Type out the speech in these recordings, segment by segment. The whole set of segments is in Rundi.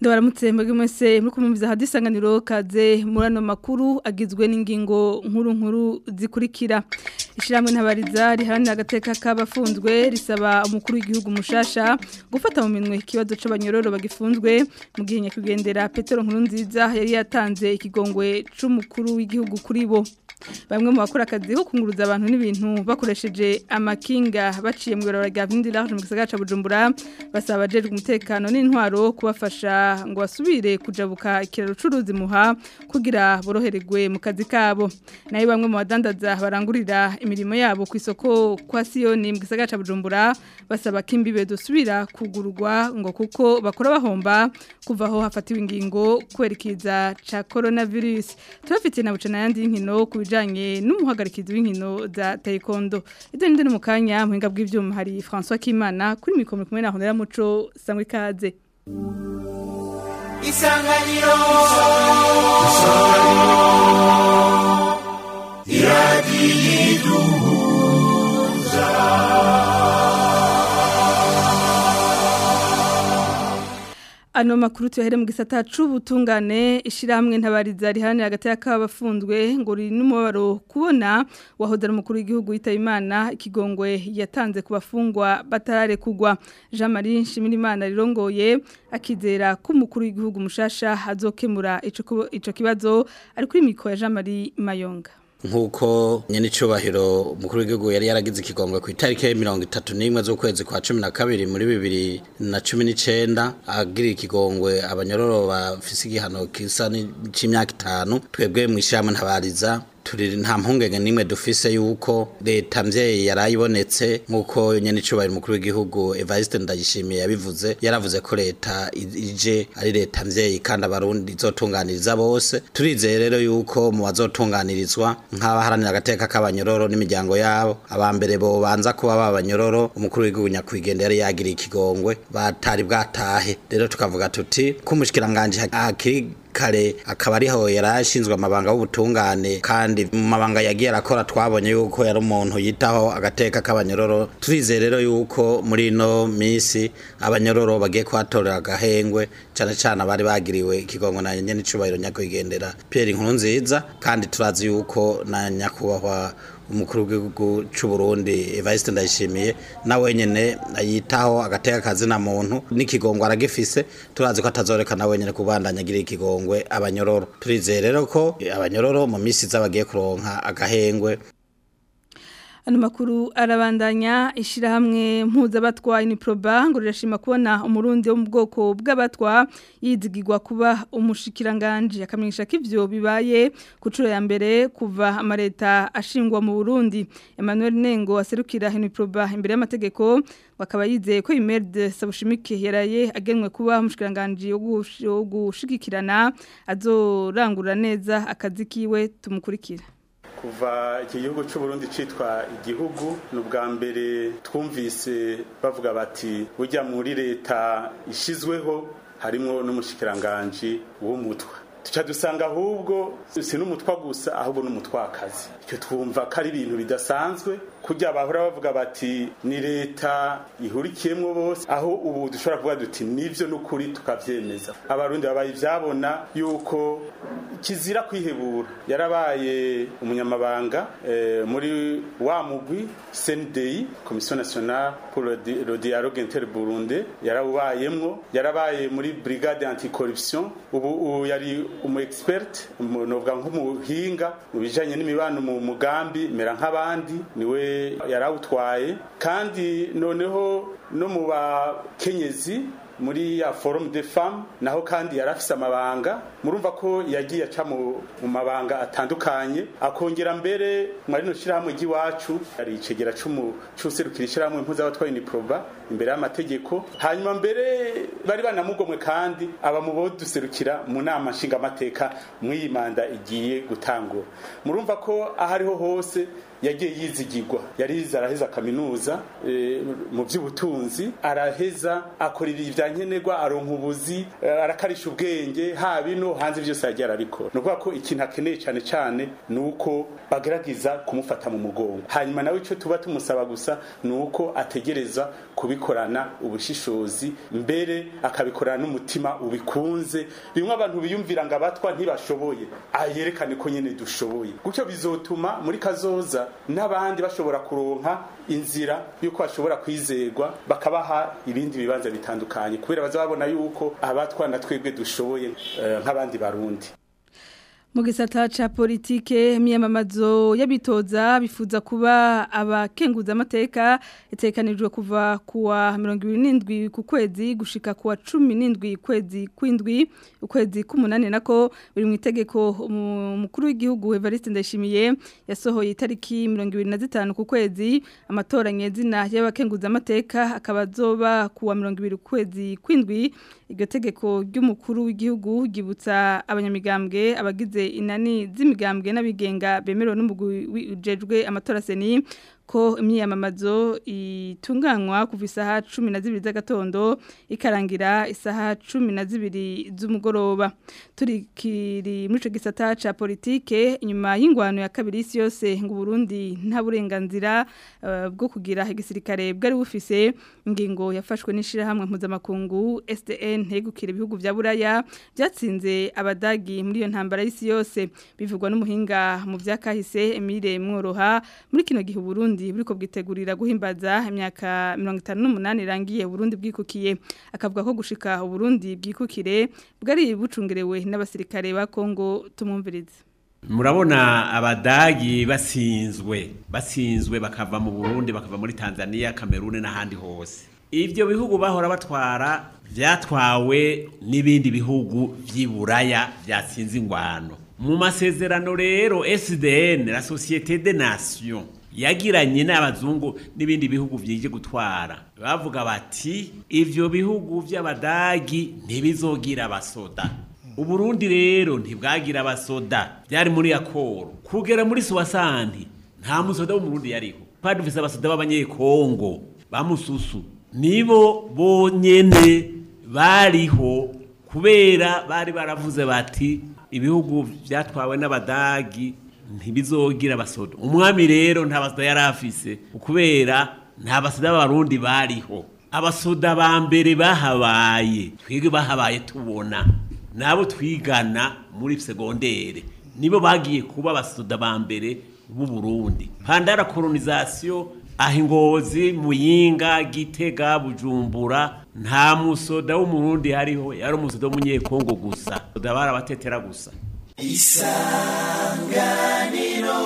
ndabaramutse mwebwe mwese muri kumumviza hadisanganiro kaze muri ano makuru agizwe n'ingingo nkuru nkuru zikurikira ishyirahamwe ntabariza riharanira agateka k'abafunzwe risaba umukuru w'igihugu mushasha gufata mu minwe ikibazo c'abanyororo bagifunzwe mu gihe nyakwigendera Petero Nkurunziza yari yatanze ikigongwe c'umukuru w'igihugu kuri bo bamwe mu bakora akazi ko kunguruza abantu n'ibintu bakoresheje amakinga baciye mu biraro rya Vindira mu gisagara ca Bujumbura basaba abajejwe umutekano n'intwaro kubafasha ngo basubire kujabuka ikiraro curuzi muha kugira borohererwe mu kazi kabo nayo bamwe mu badandaza barangurira imirimo yabo ku isoko kwa Sioni mu gisagara ca Bujumbura basaba ko imbibe dusubira kugururwa ngo kuko bakora bahomba kuva aho hafatiwe ingingo kwerekeza ca coronavirus turafite na bucana yandi nkino ku bijanye n'umuhagarikizi w'inkino za taekwondo ibyo ninde mu kanya muhinga bw'ivyuma hari François Kimana kuri mikoro kumwe na Honera Muco sangwe ikaze Isanganiro Isanganiro Iradiyiduhuza Ano makuru tuyahere mu gisata c'ubutungane ishiramwe ntabariza rihanira hagati y'akabafunzwe ngo ri numubaro kubona wahodera umukuru w'igihugu yitaba Imana ikigongwe yatanze ku bafungwa batarare kugwa Jean Marie Nshimirimana rirongoye akizera ko umukuru w'igihugu mushasha azokemura ico ico kibazo ari kuri mikro ya Jean Marie Mayonga nkuko nyene icubahiro umukuru w'igihugu yari yaragize ikigongwe ku itariki ya mirongo itatu n'imwe z'ukwezi kwa cumi na kabiri muri bibiri na cumi n'icenda agira ikigongwe abanyororo bafise igihano kisa c'imyaka itanu twebwe mw'ishirahamwe ntabariza turi nta mpungenge nimwe dufise yuko leta mvyeyi yarayibonetse nkuko nyene icubahiro umukuru w'igihugu Evariste Ndayishimiye yabivuze yaravuze ko leta ije ari leta mvyeyi kandi abarundi izotunganiriza bose turizeye rero yuko mu bazotunganirizwa nk'abaharanira agateka k'abanyororo n'imiryango yabo abambere bo banza kuba babanyororo umukuru w'igihugu nyakwigendera yari yagiriye ikigongwe batari bwatahe rero tukavuga tuti kumushikiranganje hakiri kare akaba ariho yarashinzwe amabanga y'ubutungane kandi mu mabanga yagiye arakora twabonye yuko yari umuntu yitaho agateka k'abanyororo turizeye rero yuko muri ino minsi abanyororo bagiye kuhatorera agahengwe cyane cyane abari bagiriwe ikigongo na nyene icubahiro nyakwigendera Pierre Nkurunziza kandi turazi yuko na nyakubahwa umukuru w'igihugu cy'u Burundi Evariste Ndayishimiye nawe nyene yitaho agateka kazi na muntu n'ikigongo aragifise turazi ko atazoreka nawe nyene kubandanya agira ikigongwe abanyororo turizeye rero ko abanyororo mu minsi z'abagiye kuronka agahengwe Ano makuru arabandanya ishirahamwe mpuzabatwa Uniproba ngo rirashima kubona umurundi wo mu bwoko bw'abatwa yizigirwa kuba umushikiranganje akamenyesha ko ivyo bibaye kucuro ya mbere kuva amareta ashingwa mu Burundi Emmanuel Nengo aserukira Uniproba imbere y'amategeko bakaba yizeye ko Imerde Sabushimike yaraye agenwe kuba umushikiranganje wo gushigikirana azorangura neza akazi kiwe tumukurikira kuva iki gihugu cy'u Burundi citwa igihugu ni ubwa mbere twumvise bavuga bati burya muri leta ishizweho harimwo n'umushikiranganje w'umutwa tuca dusanga ahubwo si n'umutwa gusa ahubwo n'umutwakazi icyo twumva ko ari ibintu bidasanzwe kujya bahora bavuga bati ni leta ihurikiyemo bose aho ubu dushobora kuvuga duti nivyo n'ukuri tukavyemeza abarundi babaye ivyabona yuko kizira kwihebura yarabaye umunyamabanga eh, muri wa mugwi CNDI Commission nationale pour le dialogue interburundais yarawubayemwo yarabaye muri brigade anticorruption ubu yari umu expert novuga nk'umuhinga mu bijanye n'imibano mu mugambi mera nk'abandi niwe yarawutwaye kandi noneho no mu bakenyezi muri ya forum de femme naho kandi yarafise amabanga murumva ko yagiye aca mu mabanga atandukanye akongera mbere mwari no shirahamwe ry'iwacu ari icegera cumu cuserukira ishirahamwe mpuzabatwaye ni proba imbere y'amategeko hanyuma mbere bari banamugomwe kandi aba mu bo duserukira mu nama nshingamateka mw'iyi manda igiye gutangura murumva ko ahariho hose yagiye yizigirwa yari yize araheza kaminuza eh, mu by'ubutunzi araheza akora ibya nkenerwa aronka ubuzi eh, arakarisha ubwenge haba ino hanze byose yagiye arabikora ni ukuvuga ko ikintu akeneye cyane cyane ni uko bagerageza kumufata mu mugongo hanyuma nawe icyo tuba tumusaba gusa ni uko ategereza kubikorana ubushishozi mbere akabikorana n'umutima ubikunze bimwe abantu biyumvira ngo abatwa ntibashoboye ayerekane ko nyine dushoboye gutyo bizotuma muri kazoza n'abandi bashobora kuronka inzira y'uko bashobora kwizerwa bakabaha ibindi bibanza bitandukanye kubera bazababona yuko abatwa na twebwe dushoboye eh, nk'abandi barundi mu gisata ca politike imyamamazo y'abitoza bifuza kuba abakenguza amateka itekanijwe kuva kuwa 27 ku kwezi gushika kuwa 17 kwezi kwindwi ukwezi k'umunane nako biri mu itegeko umukuru w'igihugu Evariste Ndayishimiye yasohoye itariki 25 ku kwezi amatora nyezina y'abakenguza amateka akaba zoba kuwa 20 kwezi kwindwi iryo tegeko ry'umukuru w'igihugu gibutsa abanyamigambwe abagize inani z'imigambwe n'abigenga bemerewe n'umugwi ujejwe amatora seni ko imyiyamamazo itunganywa kuva isaha cumi na zibiri z'agatondo ikarangira isaha cumi na zibiri z'umugoroba turikiri muri icyo gisata cya politike inyuma y'ingwano ya kabiri isi yose ngo Burundi nta burenganzira bwo kugira igisirikare bwari bufise ingingo yafashwe n'ishyirahamwe mpuzamakungu SDN hegukira ibihugu bya buraya byatsinze abadagi muri iyo ntambara y'isi yose bivugwa n'umuhinga mu byakahise Emile Mworoha muri kino gihe Burundi buriko bwitegurira guhimbaza imyaka 58 irangiye Burundi bwikukiye akavuga ko gushika Burundi bwikukire bwari bucungerewe n'abasirikare ba Kongo tumumvirize murabona abadagi basinzwe basinzwe bakava mu Burundi bakava muri Tanzania Cameroon n'ahandi hose ivyo bihugu bahora batwara vyatwawe n'ibindi bihugu vy'iburaya vyatsinze ingwano mu masezerano rero SDN la Société des Nations yagiranye n'abazungu n'ibindi bihugu byije gutwara bavuga bati ivyo bihugu by'abadagi ntibizogira abasoda uburundi rero ntibwagira abasoda byari muri akoro kugera muri suwasanti nta musoda w'umurundi yariho twari dufise abasoda b'abanyekongo bamususu nibo bonyene bariho kubera bari baravuze bati ibihugu byatwawe n'abadagi ntibizogira abasoda umwami rero nta basoda yari afise kubera nta basoda b'abarundi bariho abasoda ba mbere bahabaye twebwe bahabaye tubona nabo twigana muri segondere nibo bagiye kuba abasoda ba mbere b'u Burundi pandara colonization aho ingozi muyinga gitega bujumbura nta musoda w'umurundi hariho yari umusoda w'umunyekongo gusa bari abatetera gusa isanganiro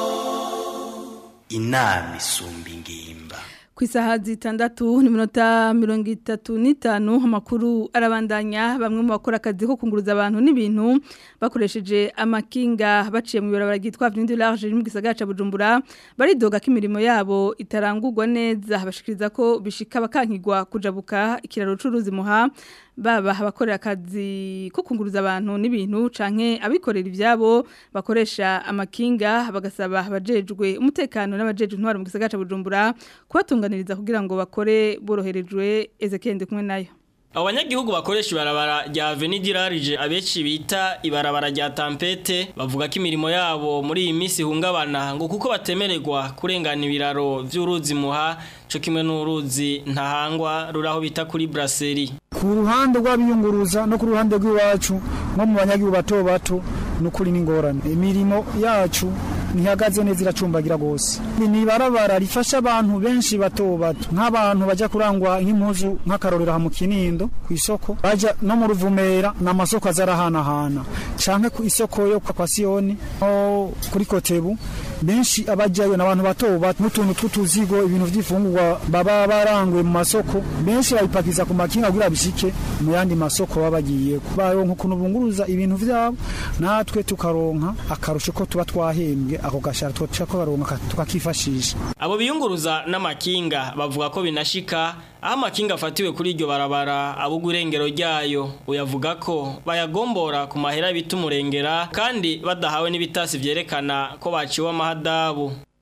inama isumba ingimba ku isaha zitandatu n'iminota mirongo itatu n'itanu amakuru arabandanya bamwe mu bakora akazi ko kunguruza abantu n'ibintu bakoresheje amakinga baciye mu ibarabara ryitwa Avenue Large riri mu gisagara ca Bujumbura baridoga ko imirimo yabo itarangurwa neza bashikiriza ko bishika bakankigwa kujabuka ikiraro c'uruzi muha baba abakorera akazi ko kunguruza abantu n'ibintu canke abikorera ivyabo bakoresha amakinga bagasaba abajejwe umutekano n'abajejwe intwaro mu gisagara ca Bujumbura kubatunganiriza kugira ngo bakore boroherejwe Ezekiel kumwe nayo Abanyagihugu bakoresha ibarabara rya Avenue Dirarije abeci bita ibarabara rya Tampete bavuga ko imirimo yabo muri iyi minsi hungabana ngo kuko batemererwa kurengana ibiraro vy'uruzi muha cyo kimwe n'uruzi ntahangwa ruraho bita kuri Brasserie ku ruhande rw'abiyunguruza no ku ruhande rw'iwacu nko mu banyagihugu bato bato nukuri n'ingorane imirimo yacu ntihagaze neza iracumbagira gose ni ibarabara rifasha abantu benshi bato bato nk'abantu bajya kurangwa nk'impuzu nk'akarorero ha mu kinindo ku isoko baja no mu ruvumera n'amasoko azarahanahana canke ku isoko yo kwa Siyoni no kuri Kotebu benshi abajyayo n'abantu bato bato n'utuntu tw'utuzigo ibintu vy'ifungurwa baba baranguye mu masoko benshi babipakiza ku makinga kugira bishike mu yandi masoko baba bagiye baronka ukuntu bunguruza ibintu vyabo natwe tukaronka akarusho ko tuba twahembwe ako gashara twaca ko baronka tukakifashisha abo biyunguruza n'amakinga bavuga ko binashika aho amakinga afatiwe kuri iryo barabara abuga irengero ryayo uyavuga ko bayagombora ku mahera bita umurengera kandi badahawe n'ibitasi vyerekana ko baciwe amahadabu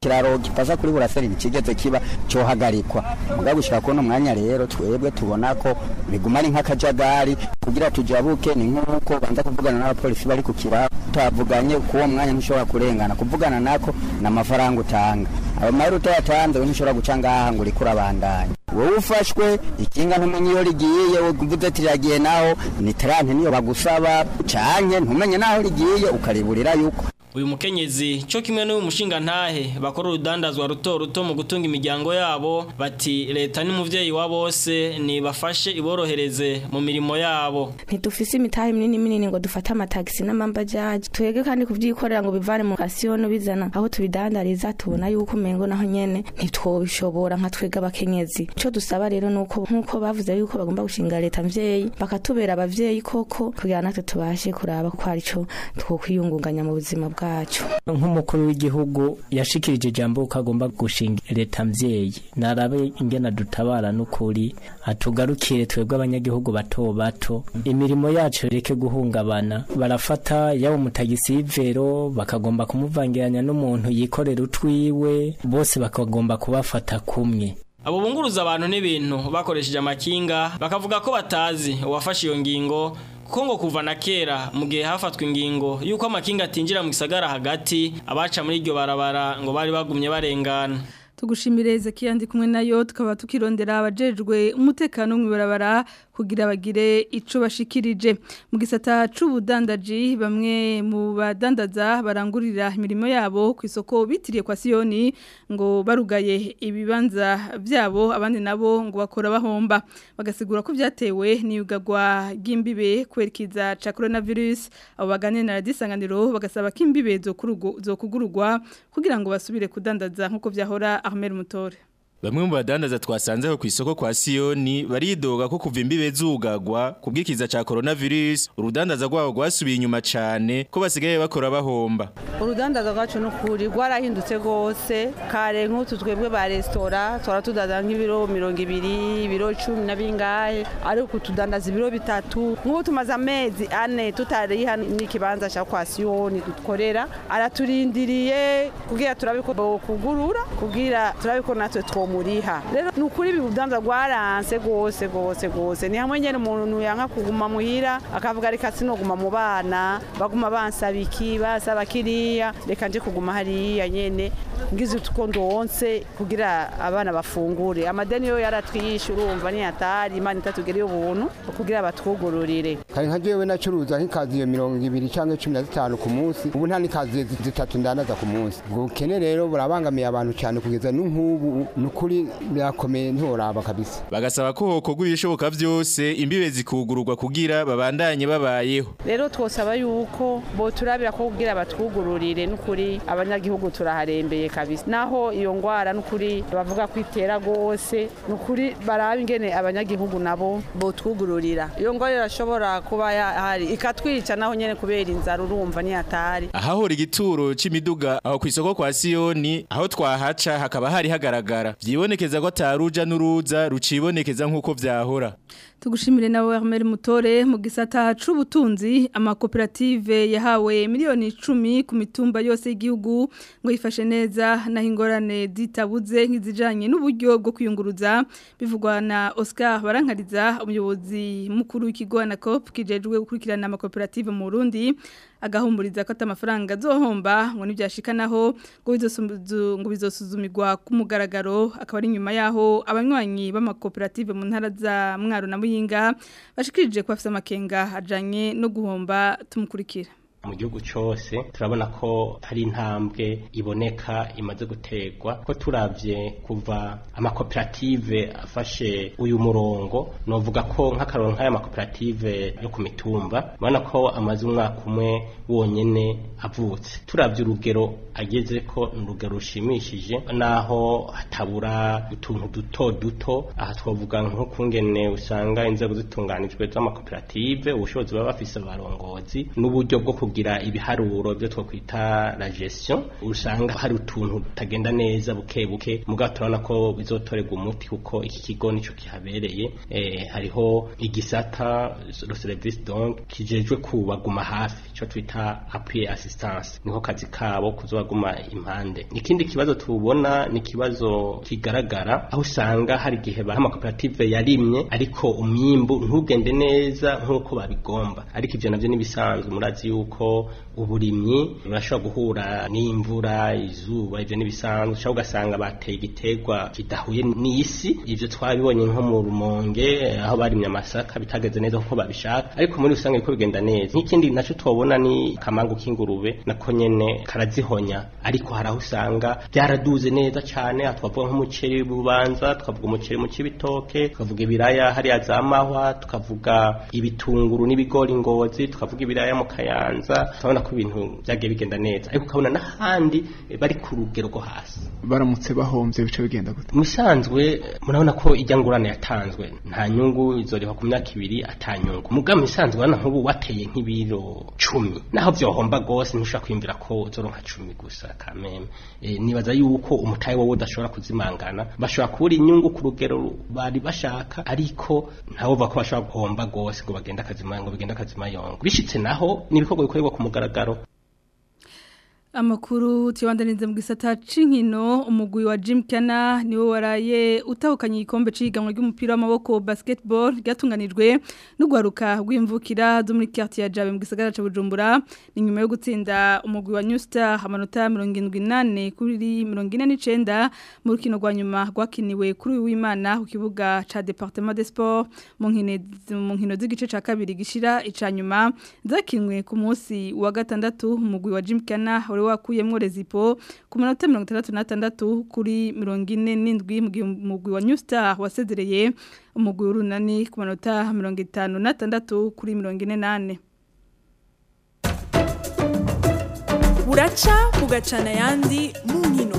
kiraro gifasha kuri buraseri ikigeze kiba cyohagarikwa mugabo gushika kuno mwanya rero twebwe tubona ko biguma ari nk'akajagari kugira tujabuke ni nk'uko banza kuvugana n'abapolisi bari ku kiraro utavuganye kuwo mwanya ntushobora kurengana kuvugana nako ni amafaranga utanga ayo mahera utayatanze we ntushobora guca ngaha ngo uriko urabandanya wowe ufashwe ikinga ntumenye iyo rigiye uvuze ati riragiye naho ni tarante niyo bagusaba canke ntumenye naho rigiye ukariburira yuko uyu mukenyezi cyo kimwe n'uyu mushinga ntahe bakora urudandazwa ruto ruto mu gutunga imiryango yabo bati leta n'umuvyeyi wa bose nibafashe iborohereze mu mirimo yabo ntidufise imitahe minini minini ngo dufate amatagisi n'amambajaji twege kandi kuvyikorera ngo bivane mu kasiyono bizana aho tubidandariza tubona yuko umengo naho nyene ntitwobishobora nka twege abakenyezi ico dusaba rero nuko nkuko bavuze yuko bagomba gushinga leta mvyeyi bakatubera abavyeyi koko kugira natwe tubashe kuraba ko arico twokwiyungunganya mu buzima bwa bwacu nk'umukuru w'igihugu yashikirije ijambo ko agomba gushinga leta mvyeyi narabe ingena dutabara n'ukuri atugarukire twebwe abanyagihugu bato bato imirimo yacu reke guhungabana barafata yaba umutagisi y'ivero bakagomba kumuvangiranya n'umuntu yikorera utwiwe bose bakagomba kubafata kumwe abo bunguruza abantu n'ibintu bakoresheje amakinga bakavuga ko batazi uwafashe iyo ngingo kuko ngo kuva na kera mu gihe hafatwa ingingo y'uko amakinga atinjira mu gisagara hagati abaca muri iryo barabara ngo bari bagumye barengana tugushimire Ezekiel ndi kumwe nayo tukaba tukirondera abajejwe umutekano mu barabara kugira bagire ico bashikirije mu gisata c'ubudandaji bamwe mu badandaza barangurira imirimo yabo ku isoko bitiriye kwa Sioni ngo barugaye ibibanza byabo abandi nabo ngo bakora bahomba bagasigura ko byatewe n'iyugagwa ry'imbibe kwerekiza ca coronavirus abo baganira na radisanganiro bagasaba ko imbibe zo kugurugwa kugira ngo basubire kudandaza nkuko vyahora Ahmed Mutore Bamwe mu badandaza twasanzeho ku isoko kwa Sioni baridoga ko kuva imbibe zugagwa kubwikiza ca coronavirus urudandaza rwabo rwasubiye inyuma cane ko basigaye bakora bahomba. Urudandaza rwacu n'ukuri rwarahindutse gose kare nk'utu twebwe ba restaurant twara tudandaza nk'ibiro 200 ibiro 10 na bingahe ariko tudandaza ibiro bitatu nk'ubu tumaze amezi ane tutariha n'ikibanza ca kwa Sioni dukorera araturindiriye kugira turabiko kugurura kugira turabiko natwe two muriha rero nukuri ibibudanza rwaranse gose gose gose ni hamwe nyene umuntu yanka kuguma muhira akavuga reka sinoguma mu bana baguma bansaba iki basaba kiriya reka nje kuguma hariya nyene ngize utuko ndonse kugira abana bafungure amadeni yo yaratwishe urumva ni atari imana itatugeriye ubuntu kugira batwugururire kare nka jewe nacuruza nk'ikaziyo mirongo ibiri cyangwa cumi na zitanu ku munsi ubu nta n'ikaziyo zitatu ndandaza ku munsi ubwo bukene rero burabangamiye abantu cyane kugeza n'nk'ubu nukuri birakomeye ntoraba kabisa bagasaba ko hokorwa ibishoboka byose imbibe zikugururwa kugira babandanye babayeho rero twosaba yuko bo turabira ko kugira batwugururire n'ukuri abanyagihugu turaharembeye kabisa naho iyo ngwara n'ukuri bavuga ko itera gose n'ukuri baraba ingene abanyagihugu nabo bo twugururira iyo ngwara irashobora kuba hari ikatwica naho nyene kubera inzara urumva ni hatari ahahora igituro c'imiduga aho ku isoko kwa Sioni aho twahaca hakaba hari hagaragara vyibonekeza ko taruja n'uruza rucibonekeza nk'uko vyahora tugushimire nawe Armel Mutore mu gisata c'ubutunzi amakoperative yahawe miliyoni 10 ku mitumba yose y'igihugu ngo yifashe neza naho ingorane zitabuze nk'izijanye n'uburyo bwo kwiyunguruza bivugwa na Oscar Barankariza umuyobozi mukuru w'ikigo Anacop kijejwe gukurikirana amakoperative mu Burundi agahumburiza ko atamafaranga azohomba ngo nibyashikanaho ngo bizosuzumirwa ku mugaragaro akaba ari nyuma yaho abanywanyi b'amakoperative mu ntara za mwaro na muyinga bashikirije ko bafite amakenga ajanye no guhomba tumukurikira mu gihugu cyose turabona ko hari intambwe iboneka imaze gutegwa ko turavye kuva amakoperative afashe uyu murongo novuga ko nk'akarongo nk'aya makoperative yo ku mitumba ubona ko amaze umwaka umwe wonyene avutse turavye urugero ageze ko ni urugero rushimishije naho hatabura utuntu duto duto aha twavuga nk'ukungene usanga inzego zitunganijwe z'amakoperative ubushobozi baba bafise abarongozi n'uburyo bwo kugira ibiharuro byo twakwita la gestion usanga hari utuntu tutagenda neza buke buke mugabo turabona ko bizotorerwa umuti kuko iki kigo nico kihabereye eh, hariho igisata le service donc kijejwe kubaguma hafi ico twita appui assistance niho kazi kabo kuzobaguma impande ikindi kibazo tubona ni kibazo kigaragara aho usanga hari gihe ba amakoperative yarimye ariko umwimbu ntugende neza nkuko babigomba ariko ivyo navyo nibisanzwe murazi yuko uburimyi burashobora guhura n'imvura izuba ivyo nibisanzwe ushobora ugasanga bateye igiterwa kidahuye n'isi ivyo twabibonye nko mu rumonge aho barimye amasaka bitageze neza kuko babishaka ariko muri rusange biko bigenda neza nk'ikindi naco twobona ni kamangu k'ingurube nako nyene karazihonya ariko hari aho usanga byaraduze neza cane aha twavuga nk'umuceri bubanza tukavuga umuceri mu cibitoke tukavuga ibiraya hariya za mahwa tukavuga ibitunguru n'ibigori ngozi tukavuga ibiraya mu kayanza turabona ko ibintu byagiye bigenda neza ariko ukabona n'ahandi eh, bari ku rugero rwo hasi baramutse bahomvye bice bigenda gute musanzwe murabona ko ijya ngurane yatanzwe nta nyungu izoriha ku myaka ibiri ata nyungu muga musanzwe urabona nk'ubu wateye nk'ibiro cumi naho vyohomba gose ntushobora kwiyumvira ko uzoronka cumi gusa kameme e, nibaza yuko umutahe wowe udashobora kuzimangana bashobora kubura inyungu ku rugero bari bashaka ariko ntawuva ko bashobora guhomba gose ngo bagende akazima ngo bigende akazima yongo bishitse naho n'ibikorwa bikorerwa ku mugaragaro Amakuru tiyabandanize mu gisata c'inkino umugwi wa Jim Kana niwo waraye utahukanye igikombe c'ihiganwa ry'umupira w'amaboko basketball ryatunganijwe n'ugwaruka rw'imvukira zo muri quartier ya Jabe mu gisagara ca Bujumbura ni nyuma yo gutsinda umugwi wa New Star amanota 78 kuri 49 mu rukino rwa nyuma rwakiniwe kuri uyu w'Imana ku kibuga ca Departement des Sports mu nkino mu nkino z'igice ca kabiri gishira ica nyuma zakinwe ku munsi wa gatandatu umugwi wa Jim Kana wari wakuyemwo rezipo ku manota 66 kuri 47 mu gihe umugwi wa New Star wasezereye umugwi w'urunani ku manota 56 kuri 48 buraca bugacana ayandi mu nkino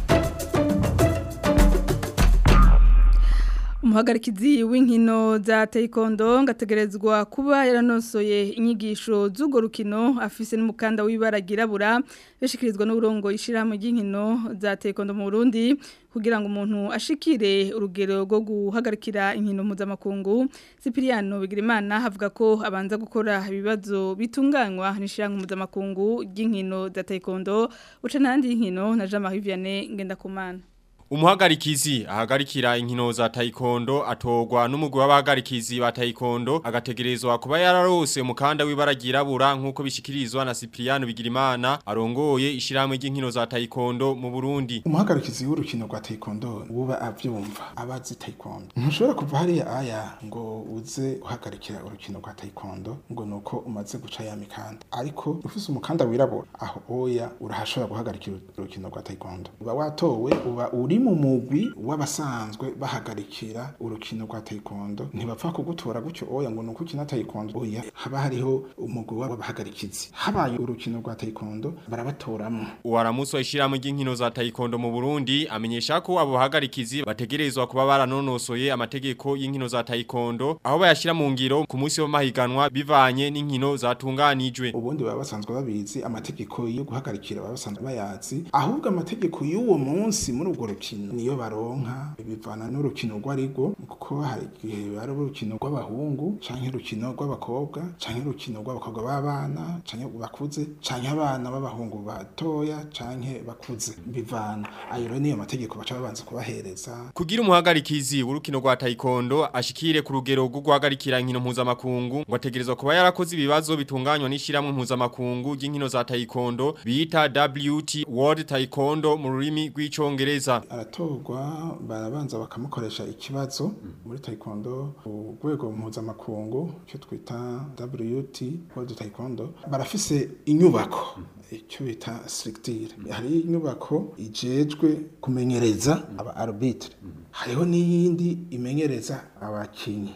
umuhagarikizi w'inkino za taekwondo ngategerezwa kuba yaranosoye inyigisho z'urwo rukino afise n'umukanda w'ibara ryirabura bishikirizwa n'uburongo ishyirahamwe ry'inkino za taekwondo mu Burundi kugira ngo umuntu ashikire urugero rwo guhagarikira inkino mpuzamakungu Cypriano Bigirimana havuga ko abanza gukora ibibazo bitunganywa n'ishyirahamwe mpuzamakungu ry'inkino za taekwondo uca n'andi y'inkino na Jean Marie Vianney Ngendakumana Umuhagarikizi ahagarikira inkino za taekwondo atogwa n'umugwi w'abahagarikizi ba taekwondo agategerezwa kuba yararose umukanda w'ibara ryirabura nkuko bishikirizwa na Cypriano Bigirimana arongoye ishiramwe ry'inkino za taekwondo mu Burundi. umuhagarikizi w'urukino rwa taekwondo wuba avyumva abazi taekwondo ntushobora kuva hariya aya ngo uze uhagarikira urukino rwa taekwondo ngo nuko umaze guca ya mikanda ariko ufise umukanda wirabura aho oya urahashobora guhagarikira urukino rwa taekwondo uba watowe uba uri mu mugwi w'abasanzwe bahagarikira urukino rwa taekwondo ntibapfa kugutora gutyo oya ngo nuko ukina taekwondo oya haba hariho umugwi w'abahagarikizi habaye urukino rwa taekwondo barabatoramo Uwaramusi wa ishiramwe ry'inkino za taekwondo mu Burundi amenyesha ko abo bahagarikizi bategerezwa kuba baranonosoye amategeko y'inkino za taekwondo aho bayashira mu ngiro ku munsi w'amahiganwa bivanye n'inkino zatunganijwe. ubundi baba basanzwe babizi amategeko yo guhagarikira baba basanzwe bayazi ahubwo amategeko y'uwo munsi muri urwo rukino niyo baronka bivana n'urukino rw'arigo kuko hari igihe ari urukino rw'abahungu canke urukino rw'abakobwa canke urukino rw'abakobwa b'abana canke bakuze canke abana b'abahungu batoya canke bakuze bivana ayo rero niyo mategeko baca babanza kubahereza Kugira umuhagarikizi w'urukino rwa taekwondo ashikire ku rugero rwo guhagarikira inkino mpuzamakungu ngo ategerezwa kuba yarakoze ibibazo bitunganywa n'ishiramwe mpuzamakungu ry'inkino za taekwondo bita WT World Taekwondo mu rurimi rw'icongereza. aratorwa barabanza bakamukoresha ikibazo muri taekwondo ku rwego mpuzamakungu icyo twita WT World Taekwondo barafise inyubako icyo bita structure hari inyubako ijejwe kumenyereza aba arbitre hariho n'iyindi imenyereza abakinyi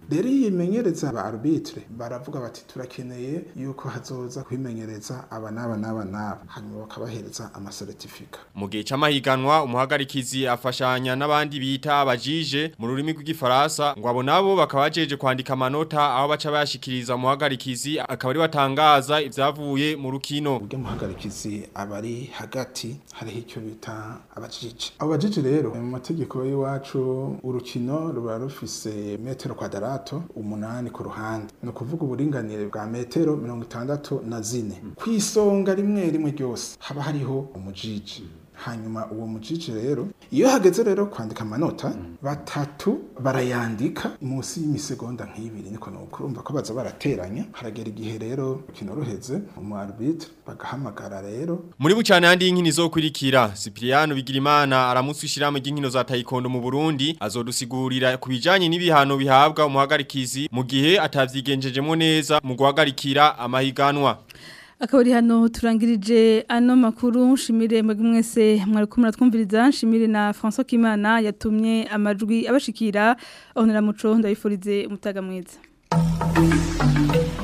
rero iyo imenyereza aba arbitre baravuga bati turakeneye yuko hazoza kwimenyereza aba n'aba n'aba n'aba hanyuma bakabahereza amasertifika Mu gihe c'amahiganwa umuhagarikizi afashanya n'abandi bita abajije mu rurimi rw'igifaransa ngo abo nabo bakaba bajeje kwandika amanota aho baca bayashikiriza umuhagarikizi akaba ari watangaza ivyavuye mu rukino. ubwo muhagarikizi abari hagati hariho icyo bita abajije abo bajije rero mu mategeko y'iwacu urukino ruba rufise metero kwadarato umunani ku ruhande ni ukuvuga uburinganire bwa metero mirongo itandatu na zine ku isonga rimwe rimwe ryose haba hariho umujiji hanyuma uwo mujiji rero iyo hageze rero kwandika amanota batatu barayandika munsi y'imisegonda nk'ibiri niko nuko urumva ko baza barateranya haragera igihe rero urukino ruheze umu arbitre bagahamagara rero Muri bucane handi y'inkino zokurikira Cypriano Bigirimana aramutse ishiramo ry'inkino za taekwondo mu Burundi azodusigurira kubijanye n'ibihano bihabwa umuhagarikizi mu gihe atavyigenjejemo neza mu guhagarikira amahiganwa. akabari hano turangirije ano makuru nshimire mwebwe mwese mwari kumwe twumviriza nshimire na François Kimana yatumye amajwi abashikira aho muco ndabifurize umutaga mwiza